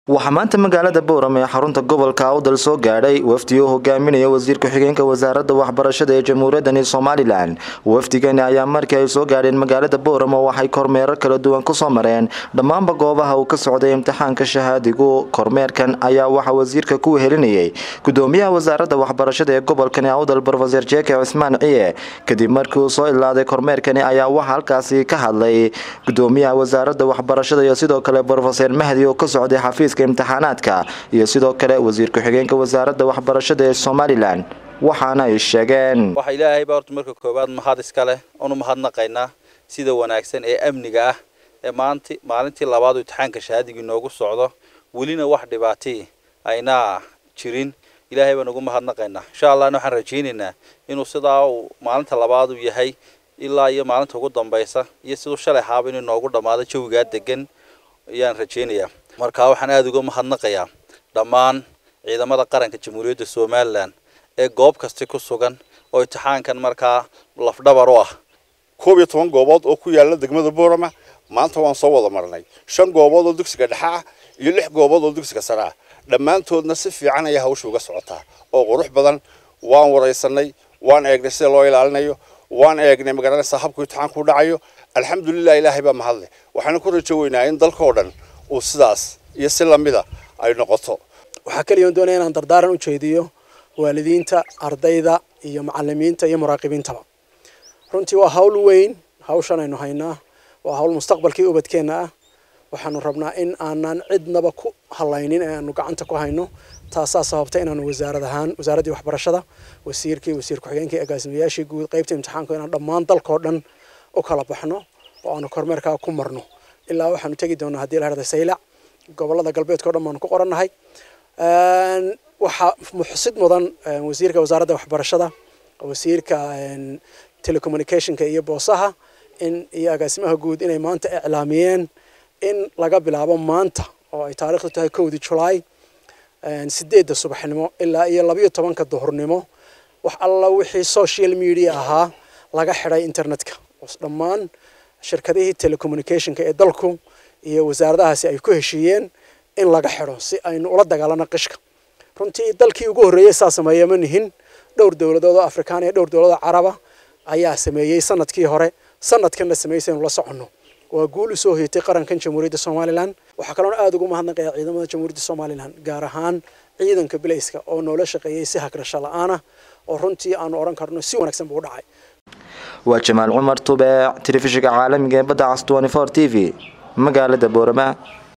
waxaa maanta magaalada bowram ee xarunta gobolka awdal soo gaadhay wafdi uu hogaaminaya wasiir ku-xigeenka wasaaradda waxbarashada ee jamhuuriyadani somalilan wafdigani ayaa markii ay soo gaadheen magaalada bowram oo waxay kormeero kala duwan kusoo mareen dhammaanba goobaha uu ka socday imtixaanka shahaadigu kormeerkan ayaa waxaa wasiirka ku wehelinayay gudoomiyaha wasaaradda waxbarashada ee gobolkani awdal rofeser jeke cismaan ciye kadib markii uu soo ilaaday kormeerkani ayaa waxaa halkaasi ka hadlay gudoomiyaha wasaaradda waxbarashada iyo sidoo kale rofeser mahdi oo ka socday xafiis imtixaanaadka iyo sidoo kale wasiir ku-xigeenka wasaaradda waxbarashada ee somalilan waxaana ay sheegeen waxa ilaahay baa horta marka koowaad mahad iska leh oonu mahadnaqaynaa sida wanaagsan ee amniga ah ee maanti maalintii labaad imtixaanka shahaadigii noogu socdo welina wax dhibaatay aynaa jirin ilaahay baan ugu mahadnaqaynaa insha allahna waxaan rajaynaynaa inuu sidaa uu maalinta labaad u yahay ilaa iyo maalinta ugu dambaysa iyo siduu shalay haaba inuu noogu dhammaado jawigaa degan ayaan rajaynayaa marka waxaan aada uga mahadnaqayaa dhammaan ciidamada qaranka jamhuuriyadda somalilan ee goob kasta ku sugan oo imtixaankan markaa lafdhabar u ah koob iyo toban goobood oo ku yaala degmada boorama maanta waan soo wada marnay shan goobood oo dugsiga dhexe ah iyo lix goobood oo dugsiga sare ah dhammaantoodna si fiican ayaa hawsha uga socotaa oo qurux badan waan waraysanay waan eegnay sida loo ilaalinayo waan eegnay magaranaysaa habku imtixaanku u dhacayo alxamdulilah ilaahay baa mahadle waxaana ku rajo weynaa in dalka oo dhan uu sidaas iyo si lamida ay noqoto waxaa keliya on doonaya inaan dardaaran u jeediyo waalidiinta ardayda iyo macalimiinta iyo muraaqibiintaba runtii waa hawl weyn hawshan aynu haynaa waa hawl mustaqbalkii ubadkeenna ah waxaanu rabnaa in aanan cidnaba ku halaynin ee aanu gacanta ku hayno taasaa sababta inaanu wasaarad ahaan wasaaraddii waxbarashada wasiirkii wasiir ku-xigeenkii agaasimayaashii guud qaybta imtixaanku inaan dhammaan dalkao dhan u kala baxno oo aanu kormeerkaa ku marno ilaa waxaanu tegi doonaa haddii la herda saylac gobolada galbeedka o dhan baanu ku qorannahay waxaa muxsid mudan wasiirka wasaaradda waxbarashada wasiirka telecommunicationka iyo boosaha in iyo agaasimaha guud inay maanta iclaamiyeen in laga bilaabo maanta oo ay taariikhdu tahay kowdii julaay sideedda subaxnimo ilaa iyo labayo tobanka duhurnimo wax alla wixii social media ahaa laga xidhay internetka dhammaan shirkadihii telecommunicationka ee dalku iyo wasaaradahaasi ay ku heshiiyeen in laga xidho si aynu ula dagaalano qishka runtii dalkii ugu horreeyey saa sameeya ma nihin dhowr dowladood oo afrikaan iyo dhowr dowladoo caraba ayaa sameeyey sanadkii hore sanadkanna sameeyey si aynu la soconno waa guul u soo hoyatay qarankan jamhuuriyadda somalilan waxaa kaloona aada ugu mahadnaqaya ciidamada jamhuuriyadda somalilan gaar ahaan ciidanka bilayska oo noola shaqeeyey si hagrasho la-aanah oo runtii aanu odhan karno si wanaagsan buu u dhacay waa jamaal cumar tubeec telefishinka caalamiga ee badda cas t v magaalada boorama